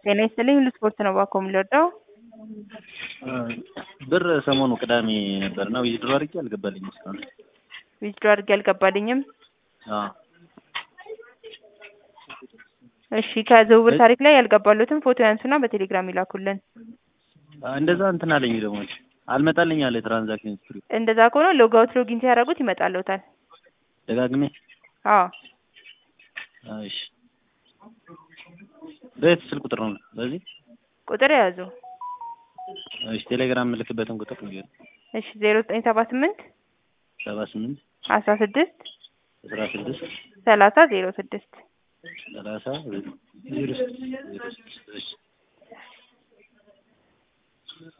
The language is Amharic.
ጤና ይስጥልኝ ሁሉ ስፖርት ነው ባኮ የምንወደው ብር ሰሞኑ ቅዳሜ ነበር እና ዊዝድሮ አድርጌ አልገባልኝም እስካሁን። ዊዝድሮ አድርጌ አልገባልኝም። አዎ እሺ ከዝውውር ታሪክ ላይ ያልገባሉትን ፎቶ ያንሱና በቴሌግራም ይላኩልን። እንደዛ እንትን አለኝ ደግሞ አልመጣልኝ አለ ትራንዛክሽን ሂስትሪ እንደዛ ከሆነ ሎግ አውት ሎጊን ሲያደርጉት ይመጣልዎታል። ደጋግሜ አዎ እሺ በየት ስልክ ቁጥር ነው በዚህ ቁጥር የያዙ እሺ ቴሌግራም የምልክበትን ቁጥር ንገር እሺ ዜሮ ዘጠኝ ሰባ ስምንት ሰባ ስምንት አስራ ስድስት አስራ ስድስት ሰላሳ ዜሮ ስድስት ሰላሳ ዜሮ ስድስት ዜሮ ስድስት እሺ